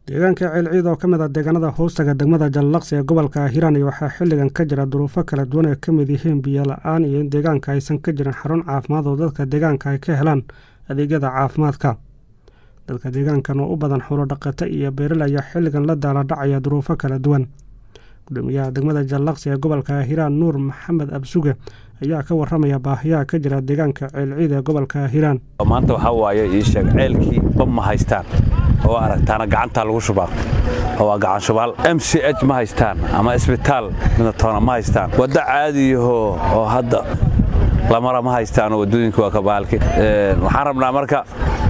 deegaanka ceelciid oo ka mid ah deegaanada hoostaga degmada jallaqsi ee gobolka hiiraan waxaa xilligan ka jira duruufo kala duwan ay ka mid yihiin biyo la-aan iyo in deegaanka aysan ka jirin xarun caafimaad oo dadka deegaanka ay ka helaan adeegyada caafimaadka dadka deegaankan oo u badan xulo dhaqato iyo beeril ayaa xilligan la daaladhacaya duruufo kala duwan gudoomiyaha degmada jallaqsi ee gobolka hiiraan nuur maxamed absuge ayaa ka waramaya baahiyaha ka jira deegaanka ceelciid ee gobolka hiiraan maanta waxaa waaye ii sheeg ceelkii bab ma haystaan oo aragtaana gacantaa lagu shubaa oo waa gacan shubaal m c h ma haystaan ama isbitaal midatoona ma haystaan waddo caadiyaho oo hadda lamara ma haystaan oo waddooyinka waa ka baalki waxaan rabnaa marka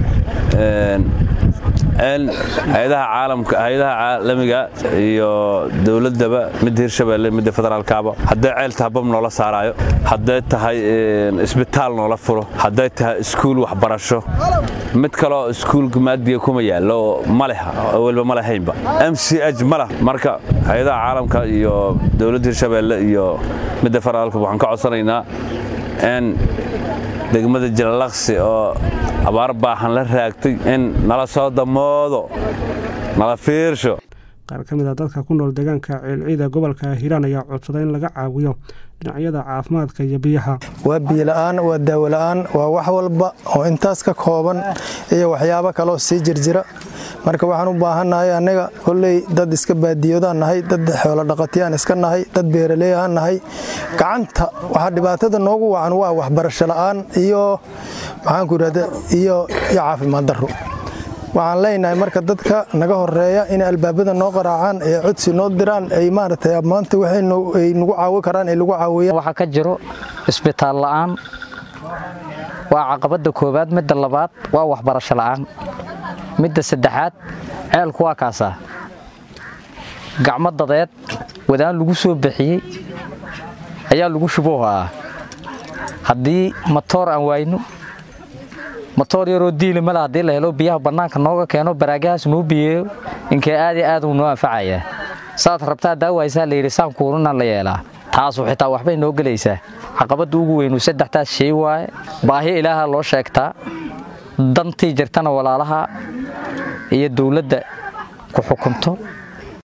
hay-adaha caalamka hay-adaha caalamiga iyo dowladdaba midda hirshabeelle midda federaalkaaba hadday ceel tahay bab noola saaraayo hadday tahay isbitaal noola furo hadday tahay iskuul waxbarasho mid kaleo iskuulka maadiga kuma yaallo ma leh weliba ma lahaynba m c h ma lah marka hay-adaha caalamka iyo dowladda hirshabeelle iyo midda federaalka waxaan ka codsanaynaa in degmada jallaqsi oo abaar baahan la raagtay in nala soo damoodo nala fiirsho qaar ka mid a dadka ku nool deegaanka ceelciid ee gobolka hiiraan ayaa codsaday in laga caawiyo dhinacyada caafimaadka iyo biyaha waa biyola'aan waa daawola'aan waa wax walba oo intaas ka kooban iyo waxyaabo kaloo sii jirjira marka waxaan u baahannahay annaga kolley dad iska baadiyoodaan nahay dad xoolo dhaqatiyaan iska nahay dad beeraleeyahaan nahay gacanta waxaa dhibaatada noogu wacan waa waxbarasho la'aan iyo maxaanku idhahda iyo caafimaad darro waxaan leenahay marka dadka naga horeeya inay albaabada noo qaraacaan ee codsi noo diraan ay maaragtay maanta waxay nagu caawi karaan ay lagu caawiyaan waxaa ka jiro isbitaal la'aan waa caqabadda koowaad midda labaad waa waxbarasho la'aan midda saddexaad ceelku waa kaasaa gacmo dadeed wadaan lagu soo bixiyey ayaa lagu shuboohaa haddii matoor aan waayno matoor yaroo diili male haddii la helo biyaha bannaanka nooga keeno baraagahaas noo biyeeyo inkee aad iyo aad uu noo anfacayaa saad rabtaa daawaysaa layidhi saan kuurunaan la yeelaa taasu xitaa waxbay noo gelaysaa caqabadda ugu weynu saddextaas shay waaye baahi ilaaha loo sheegtaa dantii jirtana walaalaha iyo dowladda ku xukunto